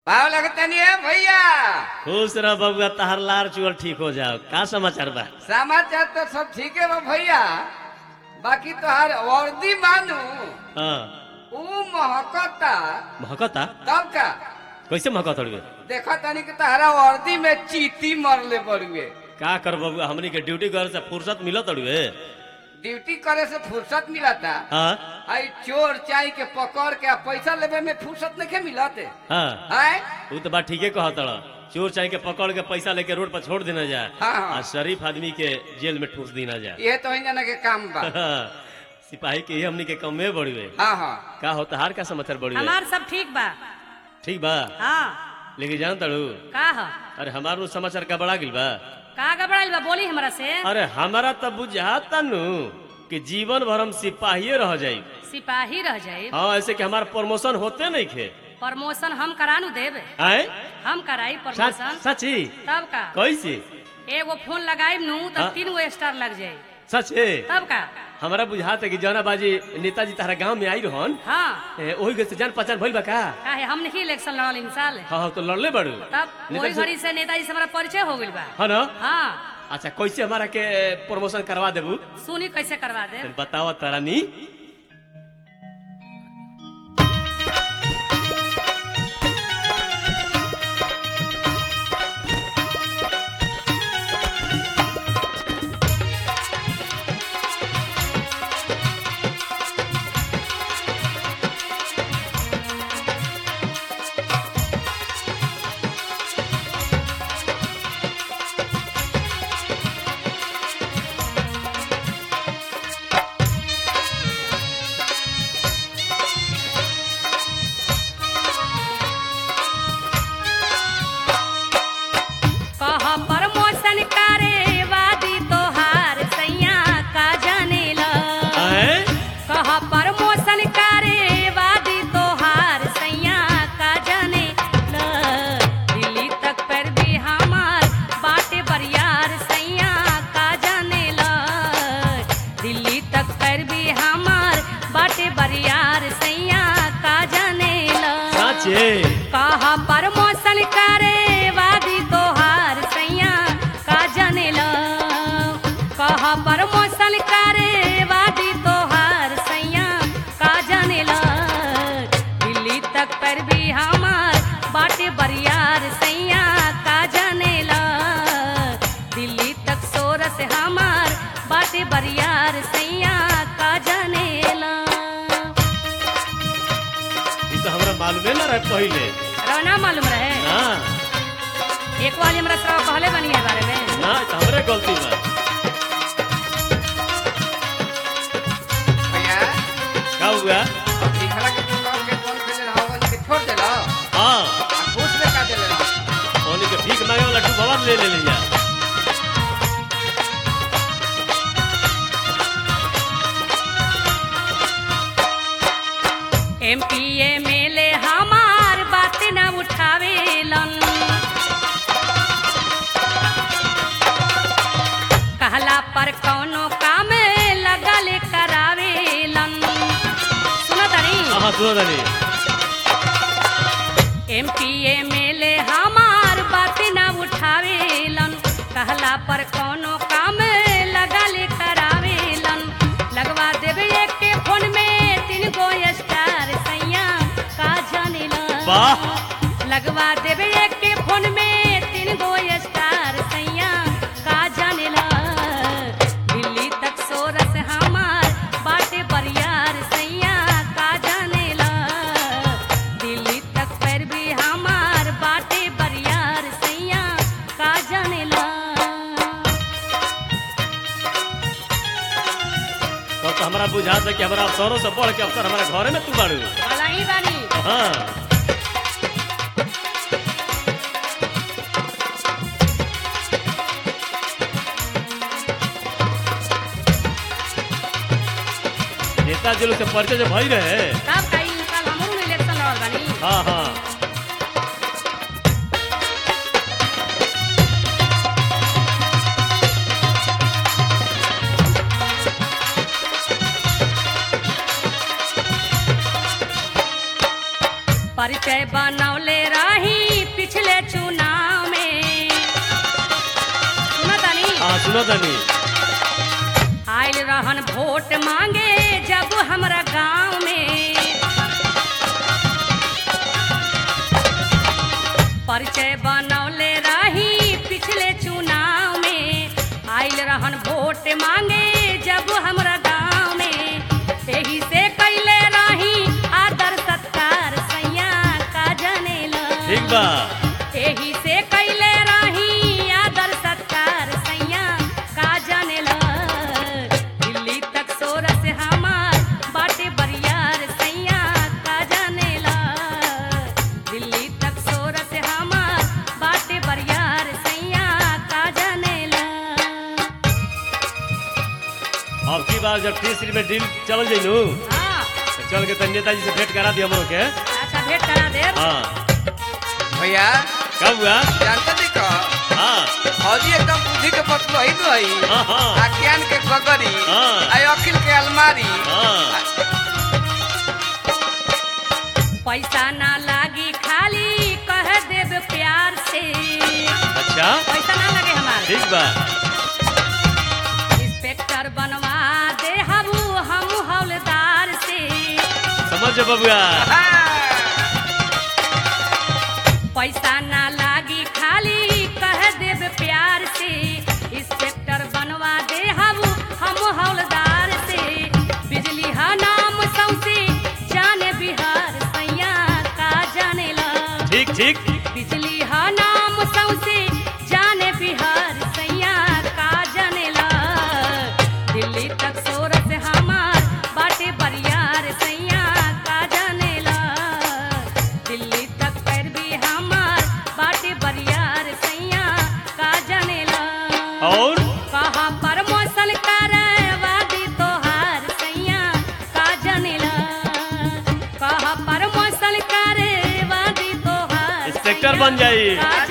भाव लगतनी है भैया खुश रह बबुआ तहर लार चुअल ठीक हो जाओ का समाचार बा समाचार तो सब ठीक है बा भैया बाकी तोहार वर्दी मानू हाँ ऊ महकता महकता तब का कैसे महकत हड़ुए देखा तनी कि तहरा वर्दी में चीटी मरले बड़ुए का कर बबुआ हमनी के ड्यूटी करे से फुर्सत मिलत हड़ुए ड्यूटी करे से फुर्सत मिलता हाँ आई चोर चाई के पकड़ के आ पैसा लेवे में फुर्सत नहीं मिलते हाँ है उ तो बात ठीके कहत हड़ चोर चाहे के पकड़ के पैसा लेके रोड पर छोड़ देना जाए हाँ, हाँ। आ शरीफ आदमी के जेल में ठूस देना जाए ये तो जना के काम बा सिपाही के ही हमनी के कमे बड़ुए हाँ हाँ का होता हार का समाचार बड़ुए हमार सब ठीक बा ठीक बा हाँ लेकिन जान तड़ू का ह अरे हमार नु समाचार का बड़ा गिल बा का घबराइल बा बोली हमरा से अरे हमारा तो बुझाता नु कि जीवन भर हम सिपाही रह जाई सिपाही रह जाए हाँ ऐसे कि हमार प्रमोशन होते नहीं खे प्रमोशन हम करानू देब आए हम कराई सच प्रमोशन सची तब का कैसे एगो फोन लगाई नू हाँ। तब तीन गो स्टार लग जाए सचे तब का हमारा बुझाता है कि जौना बाजी नेताजी तारा गांव में आई रहन हाँ ए, ओही गए से जान पहचान भइल बा का काहे हम नहीं इलेक्शन लड़ल इंसान हाँ हाँ तो लड़ले बड़ू तब वही नेताजी से- घड़ी से नेताजी से हमारा परिचय हो गइल बा हाँ ना हाँ अच्छा कैसे हमारा के प्रमोशन करवा देबू सुनी कैसे करवा दे तनी बताओ तारानी कह प्रमोशन करे वादी तोहार सैया का जानेला आए कह प्रमोशन करे वादी तोहार सैया का जाने ल दिल्ली तक पर भी हमार बाटे बरियार सैया का जाने ल दिल्ली तक पर भी हमार बाटे बरियार सैया का जाने ल साचे कहा प्रमोशन करे वादी तोहार सैया का जनेल कहा प्रमोशन करे वादी तोहार सैया का जनेल दिल्ली तक पर भी हमार बाटे बरियार सैया का जनेल दिल्ली तक सोरस हमार बाटे बरियार सैया का जनेल ई तो हमरा मालूमे ना रहे पहिले रवना मालूम रहे ना एक वाली हमरा श्राव कहले बनी है बारे में ना ई तो हमरे गलती बा भैया का हुआ अब लिखला के पकड़ के कौन खेले रहा के छोड़ देला हाँ आ घूस में का देले रहा ओनी के भीख मांगे वाला डूबवा ले ले लिया M P M L A हमार बात न उठावेलन कहला पर कौनो काम लगल करावेलन सुनो तनी हाँ सुनो दनी M P M L A हमार बात न उठावेलन कहला पर कौनो काम लगल करावेलन लगवा देवे एक के फोन में तीन गो स्टार सैया का जानेला वाह लगवा देवे एक के फोन में तीन गो स्टार सैया का जानेला दिल्ली तक सोरस हमार बाटे बरियार सैया का जानेला दिल्ली तक पर भी हमार बाटे बरियार सैया का जानेला तो, तो हमरा बुझाता कि हमरा अफसरों से बढ़ के अफसर हमारे घरे में तू बाड़ू भला ही बानी हाँ नेताजी लोग से परिचय जो भई रहे तब कई साल हमहू इलेक्शन लड़ल बानी हाँ हाँ परिचय परिचय बनौले रही पिछले चुनाव में सुना तानी हाँ सुनो तनी आयल रहन वोट मांगे जब हमरा गांव में परिचय बनौले रही पिछले चुनाव में आयल रहन वोट मांगे जब हमरा गांव में एही से कैले रही आदर सत्कार सैया का जनेला ठीक बा एही से कैले रही आदर सत्कार सैया का जानेला दिल्ली तक सोरस हमार बाटे बरियार सैया का जानेला दिल्ली तक सोरस हमार बाटे बरियार सैया का जानेला अब की बार जब तीसरी में डील चल जाइनु हाँ तो चल के तनी नेताजी से भेंट करा दिया हमरो के अच्छा भेंट करा देब हाँ भैया कब हुआ जानते नहीं का हाँ फौजी एकदम बुद्धि के पतलो ही तो है हाँ हाँ आख्यान के गगरी हाँ। आ अखिल के अलमारी हाँ पैसा ना लागी खाली कह देब प्यार से अच्छा पैसा ना लगे हमारे ठीक बा इंस्पेक्टर बनवा दे हबू हम हौलदार से समझ जा बबुआ हाँ। पैसा ना लागी खाली कह देब प्यार से इंस्पेक्टर बनवा दे हबू हम हौलदार से बिजली हा नाम सौसे जाने बिहार सैया का जानेला ठीक ठीक बिजली हा नाम सौसे जाने बिहार सैया का जानेला दिल्ली तक सोरस हमार बाटे बरियार सैया का जानेला दिल्ली तक पैरवी हमार बाटे बरियार सैया का जानेला और कहाँ पर मौसल करवादी तोहार सैया का जानेला कहाँ पर मौसल करवादी तोहार इंस्पेक्टर सैया बन जाई। का